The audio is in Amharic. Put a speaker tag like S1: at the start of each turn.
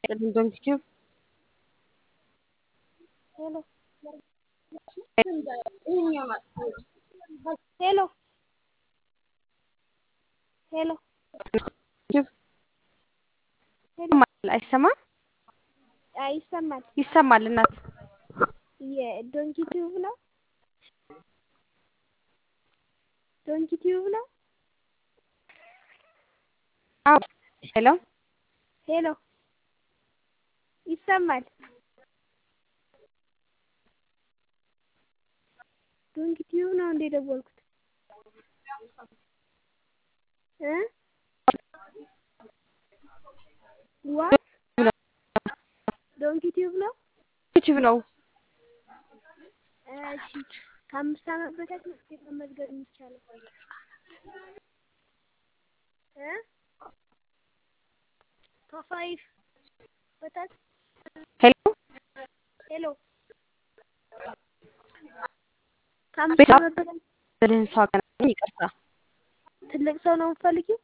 S1: ይስጥልኝ ዶንኪቲዩብ
S2: ሄሎ ሄሎ ሄሎ
S1: አይሰማም?
S2: ይሰማል።
S1: ይሰማል እናት
S2: የዶንኪ ቲዩብ ነው። ዶንኪ ቲዩብ ነው።
S1: አዎ ሄሎ
S2: ሄሎ ይሰማል። ዶንኪ ቲዩብ ነው እንደ ደወልኩት እ ዋት ዶንኪ ቲዩብ ነው።
S1: ዩቲዩብ ነው።
S2: እሺ ከአምስት ዓመት በታች ነው መመዝገብ የሚቻለው እ ከፋይቭ በታች
S1: ሄሎ
S2: ሄሎ ከአምስት ዓመት በታች
S1: ብልህን ሰው አገናኝ። ይቅርታ
S2: ትልቅ ሰው ነው የምትፈልጊው?